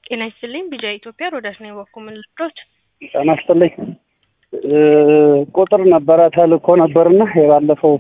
ጤና ይስጥልኝ ቢጃ ኢትዮጵያ ሮዳስ ነኝ በኩል ምን ልርዶት? ጤና ይስጥልኝ ቁጥር ነበረ ተልኮ ነበርና የባለፈው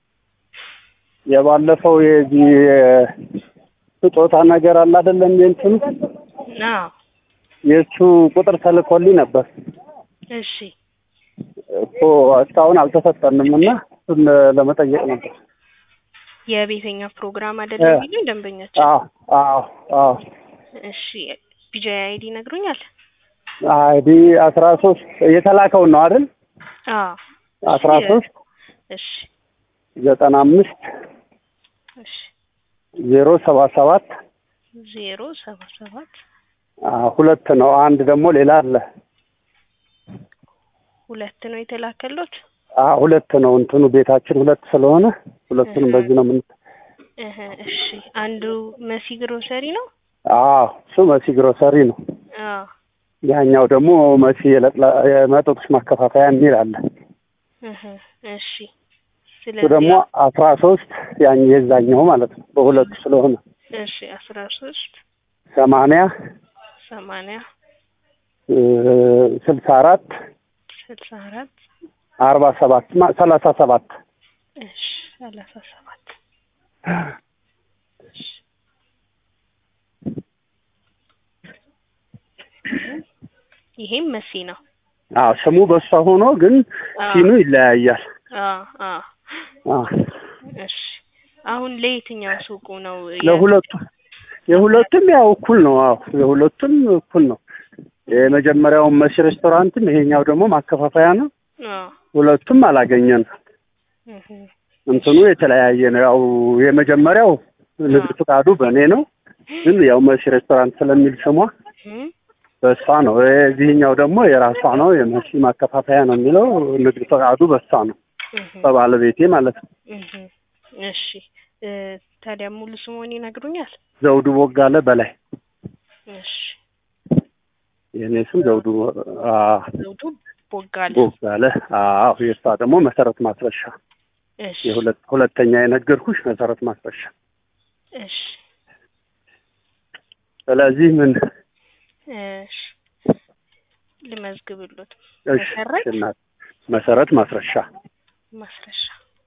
የባለፈው የዚህ ስጦታ ነገር አለ አይደለም የእንትኑ አዎ የእሱ ቁጥር ተልኮልኝ ነበር እሺ እኮ እስካሁን አልተሰጠንም እና እሱን ለመጠየቅ ነበር። የቤተኛ ፕሮግራም አይደለም የሚሉኝ ደንበኛችን። አዎ አዎ አዎ እሺ ቢጃ አይዲ ነግሩኛል? አይዲ አስራ ሶስት የተላከውን ነው አይደል? አዎ አስራ ሶስት እሺ ዘጠና አምስት እሺ ዜሮ ሰባ ሰባት ዜሮ ሰባ ሰባት ሁለት ነው። አንድ ደግሞ ሌላ አለ። ሁለት ነው የተላከሎት። አዎ ሁለት ነው። እንትኑ ቤታችን ሁለት ስለሆነ ሁለቱንም በዚህ ነው ምን እህ እሺ አንዱ መሲ ግሮሰሪ ነው። አዎ እሱ መሲ ግሮሰሪ ነው። አዎ ያኛው ደግሞ መሲ የለጥላ- የመጠጦች ማከፋፈያ የሚል አለ። እህ እሺ እሱ ስለዚህ ደግሞ አስራ ሶስት ያን የዛኛው ማለት ነው። በሁለቱ ስለሆነ እሺ አስራ ሶስት ሰማንያ ሰማንያ ስልሳ አራት ስልሳ አራት አርባ ሰባት ማ- ሰላሳ ሰባት እሺ ሰላሳ ሰባት እሺ ይሄም መሲ ነው። አዎ ስሙ በሷ ሆኖ ግን አዎ ሲኑ ይለያያል። አዎ አዎ አዎ እሺ አሁን ለየትኛው ሱቁ ነው ያ- ለሁለቱ የሁለቱም ያው እኩል ነው። አዎ የሁለቱም እኩል ነው። የመጀመሪያውን መሲ ሬስቶራንትም ይሄኛው ደግሞ ማከፋፈያ ነው። አዎ ሁለቱም አላገኘን። እህ እንትኑ የተለያየ ነው። ያው የመጀመሪያው ንግድ ፍቃዱ በእኔ ነው፣ ግን ያው መሲ ሬስቶራንት ስለሚል ስሟ እህ በእሷ ነው። የዚህኛው ደግሞ የራሷ ነው፣ የመሲ ማከፋፈያ ነው የሚለው ንግድ ፈቃዱ በእሷ ነው፣ እህ በባለቤቴ ማለት ነው። እህ እሺ እ ታዲያ ሙሉ ስሙን ይነግሩኛል? ዘውዱ ቦጋለ በላይ እሺ የእኔ ስም ዘውዱ አ፣ ዘውዱ ቦጋለ ቦጋለ። አዎ የእሷ ደግሞ መሰረት ማስረሻ። እሺ የሁለት ሁለተኛ የነገርኩሽ መሰረት ማስረሻ። እሺ ስለዚህ ምን እሺ ልመዝግብሎት እሺ መሰረት እናት መሰረት ማስረሻ ማስረሻ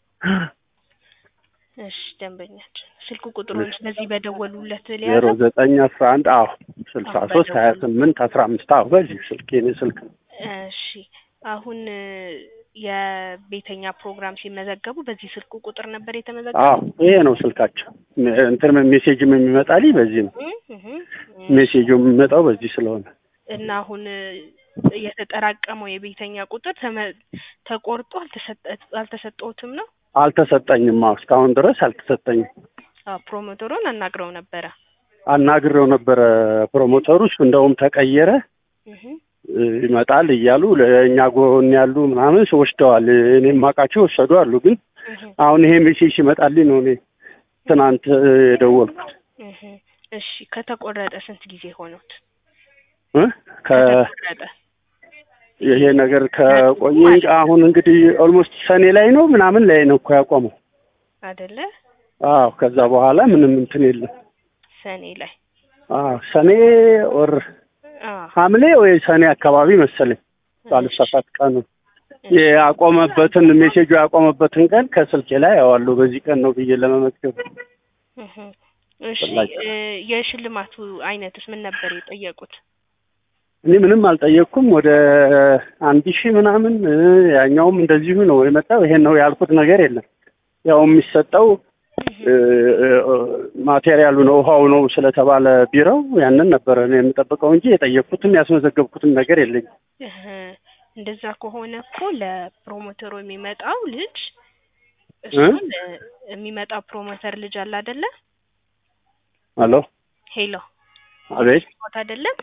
እሺ ደንበኛችን ስልክ ቁጥሩን ስለዚህ በደወሉለት ዜሮ ሊያዘው ዘጠኝ አስራ አንድ አዎ ስልሳ ሶስት ሀያ ስምንት አስራ አምስት አዎ በዚህ ስልክ የኔ ስልክ ነው። እሺ አሁን እ የቤተኛ ፕሮግራም ሲመዘገቡ በዚህ ስልክ ቁጥር ነበር አዎ የተመዘገቡ ይሄ ነው ስልካቸው። እንትን ሜሴጅም የሚመጣልኝ በዚህ ነው። ሜሴጁ የሚመጣው በዚህ ስለሆነ እና አሁን እ የተጠራቀመው የቤተኛ ቁጥር ተመ- ተቆርጦ አልተሰጠ- አልተሰጠዎትም ነው? አልተሰጠኝም። አዎ እስካሁን ድረስ አልተሰጠኝም። አዎ ፕሮሞተሩን አናግረው ነበረ። አናግሬው ነበረ ፕሮሞተሩ። እሱ እንደውም ተቀየረ እህ እ ይመጣል እያሉ ለእኛ ጎን ያሉ ምናምን ወስደዋል። እኔ የማውቃቸው ወሰዱ አሉ። ግን እህ አሁን ይሄ ሜሴጅ ሲመጣልኝ ነው እኔ ትናንት እ የደወልኩት እህ እሺ ከተቆረጠ ስንት ጊዜ ሆኖት? እ ከ ከተቆረጠ ይሄ ነገር ከቆየ አሁን እንግዲህ ኦልሞስት ሰኔ ላይ ነው ምናምን ላይ ነው እኮ ያቆመው። አይደለ? አዎ ከዛ በኋላ ምንም እንትን የለም። ሰኔ ላይ አዎ ሰኔ ወር አዎ ሐምሌ ወይ ሰኔ አካባቢ መሰለኝ ባልሳሳት ቀኑ ያቆመበትን ሜሴጁ ያቆመበትን ቀን ከስልኬ ላይ ያዋለሁ በዚህ ቀን ነው ብዬ ለመመዝገብ እህ እሺ ፈላጊ እ የሽልማቱ አይነትስ ምን ነበር የጠየቁት? እኔ ምንም አልጠየቅኩም። ወደ አንድ ሺህ ምናምን እ ያኛውም እንደዚሁ ነው የመጣው። ይሄን ነው ያልኩት ነገር የለም። ያው የሚሰጠው እ እ ማቴሪያሉ ነው ውሃው ነው ስለተባለ ቢራው ያንን ነበረ እኔ የምጠብቀው እንጂ የጠየቅኩትም ያስመዘገብኩትም ነገር የለኝም። እህ እንደዛ ከሆነ እኮ ለፕሮሞተሩ የሚመጣው ልጅ እሱን እ የሚመጣው ፕሮሞተር ልጅ አለ አይደለ? ሄሎ ሄሎ አቤት ማት አይደለም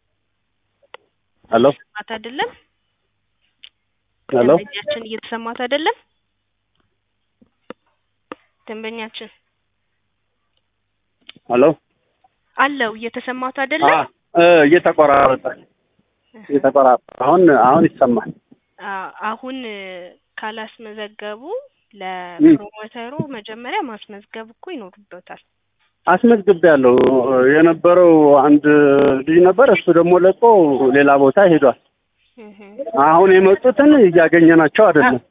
ሄሎ ማት አይደለም ሄሎ ደንበኛችን እየተሰማት አይደለም ደንበኛችን ሄሎ አለው እየተሰማት አ አይደለም እ እየተቆራረጠ እየተቆራረጠ አሁን አሁን ይሰማል። አ- አሁን እ ካላስመዘገቡ ለፕሮሞተሩ መጀመሪያ ማስመዝገብ እኮ ይኖርበታል አስመዝግቤያለሁ። የነበረው አንድ ልጅ ነበር። እሱ ደግሞ ለቆ ሌላ ቦታ ሄዷል። እህ አሁን የመጡትን እያገኘናቸው አይደለም።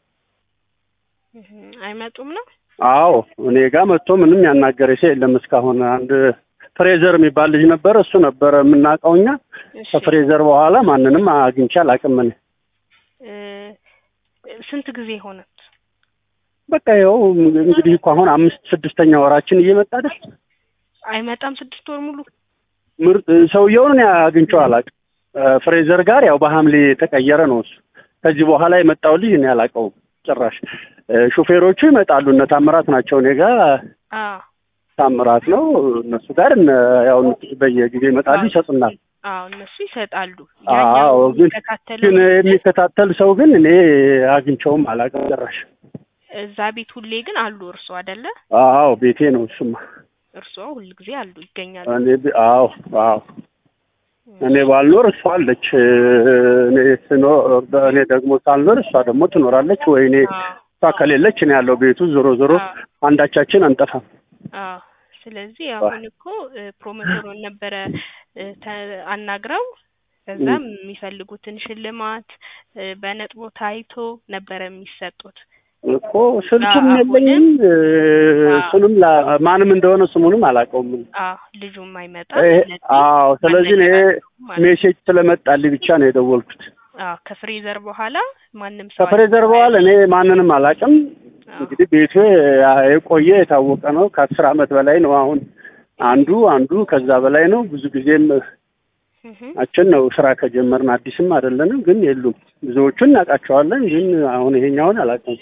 እህ አይመጡም ነው። አዎ እኔ ጋር መጥቶ ምንም ያናገረ ሰው የለም እስካሁን። አንድ ፍሬዘር የሚባል ልጅ ነበር። እሱ ነበረ የምናውቀው እኛ። እሺ ከፍሬዘር በኋላ ማንንም አግኝቼ አላውቅም እኔ። እ ስንት ጊዜ ሆነት? በቃ ይኸው እንግዲህ እኮ አሁን አምስት ስድስተኛ ወራችን እየመጣ አይደል? አይመጣም ስድስት ወር ሙሉ ምርጥ ሰውየውን እኔ አግኝቼው አላውቅም። እ ፍሬዘር ጋር ያው በሐምሌ የተቀየረ ነው እሱ። ከዚህ በኋላ የመጣው ልጅ እኔ አላውቀውም ጭራሽ። እ ሹፌሮቹ ይመጣሉ እነ ታምራት ናቸው እኔ ጋር አ ታምራት ነው እነሱ ጋር እነ ያው በየጊዜው ይመጣሉ ይሰጡናል። አዎ እነሱ ይሰጣሉ። አዎ ያኛው ግን የሚከታተለው ግን የሚከታተል ሰው ግን እኔ አግኝቼውም አላውቅም ጭራሽ። እዛ ቤት ሁሌ ግን አሉ እርሶ አይደለ? አዎ ቤቴ ነው እሱማ። እርሶ ሁል ጊዜ አሉ ይገኛሉ። እኔ ብ- አዎ አዎ እኔ ባልኖር እሷ አለች። እኔ ስኖር እኔ ደግሞ ሳልኖር እሷ ደግሞ ትኖራለች። ወይ እኔ አዎ እሷ ከሌለች እኔ ያለው ቤቱ ዞሮ ዞሮ አዎ አንዳቻችን አንጠፋም። አዎ ስለዚህ አሁን እኮ እ ፕሮሞተሩን ነበረ እ ተ- አናግረው ከዛም የሚፈልጉትን ሽልማት እ በነጥቦ ታይቶ ነበረ የሚሰጡት። እኮ ስልኩም አዎ፣ የለኝም እ እሱንም ላ- ማንም እንደሆነ ስሙንም አላውቀውም። አዎ ልጁም አይመጣ ይሄ- ስለዚህ አዎ ስለዚህ እኔ ማለት ሜሴጅ ስለመጣልኝ ብቻ ነው የደወልኩት። አዎ ከፍሬዘር በኋላ ማንም ሰው ከፍሬዘር በኋላ እኔ ማንንም አላውቅም። አዎ እንግዲህ ቤቱ የቆየ የታወቀ ነው። ከአስር ዓመት በላይ ነው። አሁን አንዱ አንዱ ከዛ በላይ ነው። ብዙ ጊዜም እህ አችን ነው ስራ ከጀመርን አዲስም አይደለንም፣ ግን የሉም። ብዙዎቹን እናውቃቸዋለን፣ ግን አሁን ይሄኛውን አላውቅም።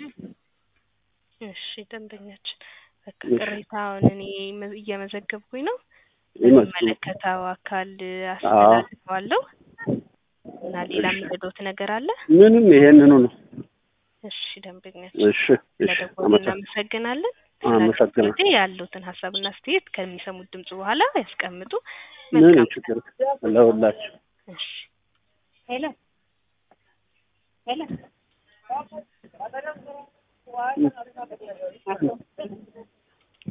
እሺ ደንበኛችን በቃ እሺ። ቅሬታውን እኔ መ- እየመዘገብኩኝ ነው። ይመስሉ የሚመለከተው አካል አስተላልፈዋለሁ እና ሌላ የሚረዳዎት ነገር አለ? ምንም ይሄንኑ ነው። እሺ ደንበኛችን እሺ እሺ፣ ስለደወሉ አመሰግናለሁ። እናመሰግናለን። አመሰግናለሁ። ስለዚህ ያሉትን ሀሳብና አስተያየት ከሚሰሙት ድምጽ በኋላ ያስቀምጡ። ምንም መልካም ችግር ለሁላችሁ እሺ ሄሎ ሄሎ